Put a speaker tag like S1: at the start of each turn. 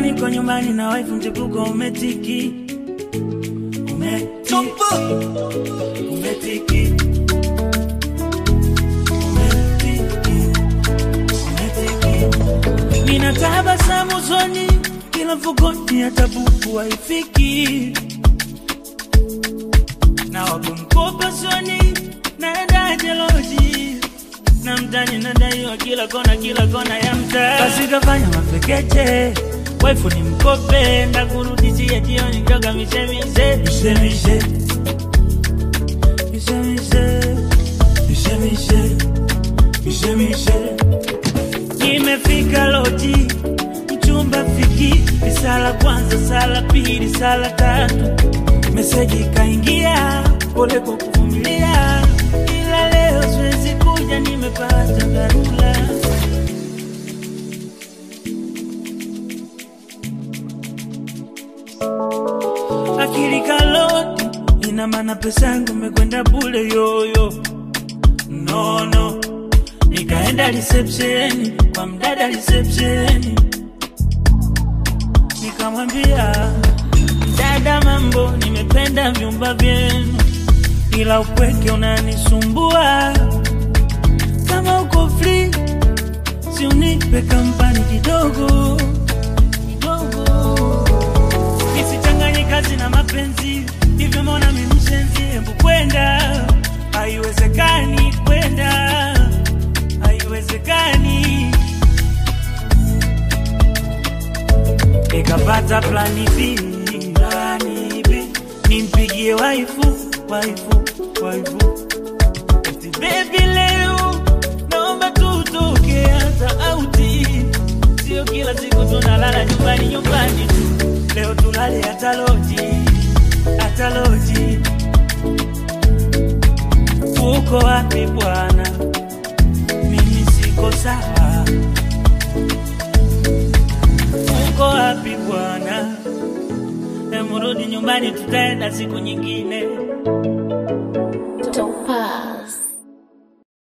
S1: niko nyumbani na wife mchepuko umetiki umetiki umetiki umetiki umetiki nina tabasamu usoni kila mfukoni hata buku haifiki na wakumkopa soni naendaje loji na mtani nadaiwa kila kona kila kona ya mtaa basi kafanya mapekeche waifu ni mkope ndakurudishia jioni njoga mishemishe mishemishe mishemishe mishemishe mishemishe nimefika loji mchumba fiki risala kwanza sala pili sala tatu meseji kaingia pole kwa kuvumilia ila leo siwezi kuja nimepata dharura akili kaloti ina maana pesa yangu imekwenda bule yoyo nono nikaenda reception kwa mdada reception nikamwambia dada mambo nimependa vyumba vyenu ila upweke unanisumbua kama uko free si unipe kampani kidogo kidogo nisichanganye kazi na mapenzi hivyo mbona mimi mshenzi hebu kwenda haiwezekani kwenda haiwezekani nikapata plani B, plani B. nimpigie waifu waifu waifu eti baby leo naomba tutoke hata auti sio kila siku tunalala nyumbani nyumbani tu leo tulale hata loji hata loji uko wapi bwana mimi siko sawa uko wapi bwana emurudi nyumbani tutaenda siku nyingine